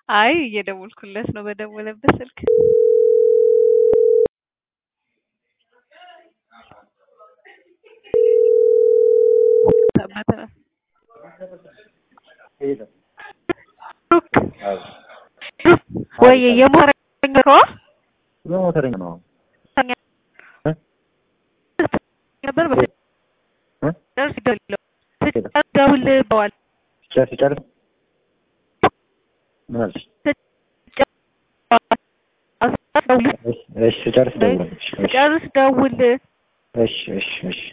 አይ እየደወልኩለት ነው በደወለበት ስልክ። ወይ የሞተረኛ ነው የሞተረኛ ነው ነበር ደውል በዋል ሲጨርስ ምን አልሽ? እሺ ጨርስ ደውል። ጨርስ ደውል እሺ እሺ እሺ